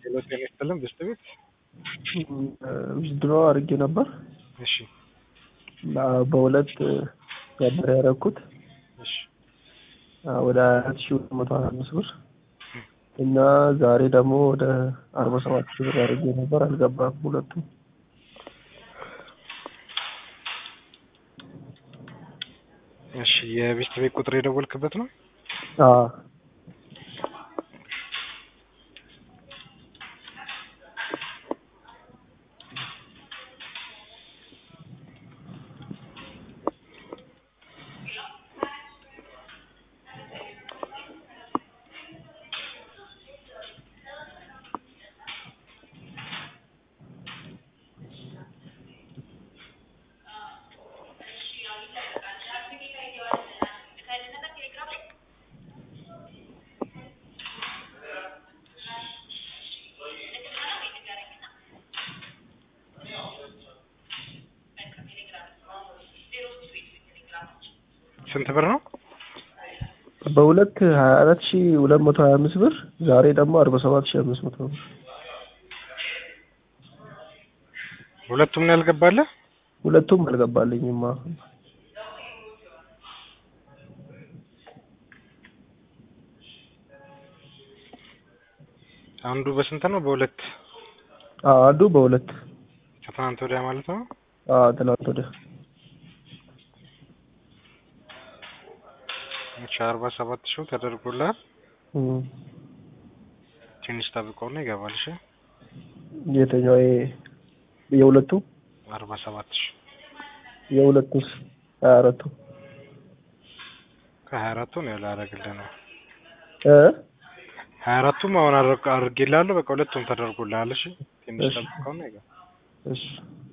ሄሎ ጤና ይስጥልን ብስት ቤት ዊዝድሮ አድርጌ ነበር። እሺ በሁለት ነበር ያደረኩት እሺ ወደ አራት ሺ ሁለት መቶ ሀያ አምስት ብር እና ዛሬ ደግሞ ወደ አርባ ሰባት ሺ ብር አድርጌ ነበር። አልገባም ሁለቱም። እሺ የቤስት ቤት ቁጥር የደወልክበት ነው? አዎ ስንት ብር ነው? በሁለት ሀያ አራት ሺ ሁለት መቶ ሀያ አምስት ብር ዛሬ ደግሞ አርባ ሰባት ሺ አምስት መቶ ብር ሁለቱም ነው ያልገባለህ? ሁለቱም አልገባልኝም። አሁን አንዱ በስንት ነው? በሁለት አዎ አንዱ በሁለት ከትናንት ወዲያ ማለት ነው። አዎ ትናንት ወዲያ እሺ አርባ ሰባት ሺው ተደርጎልሃል። እም። ትንሽ ጠብቀውና ይገባል። እሺ የትኛው ይሄ የሁለቱ አርባ ሰባት ሺ የሁለቱስ ሀያ አራቱ ከሀያ አራቱ ነው ያላረግልህ ነው። እ ሀያ አራቱም አሁን አድርጌልሃለሁ። በቃ ሁለቱም ተደርጎልሃል። እሺ ትንሽ እሺ። ጠብቀውና ይገባል። እሺ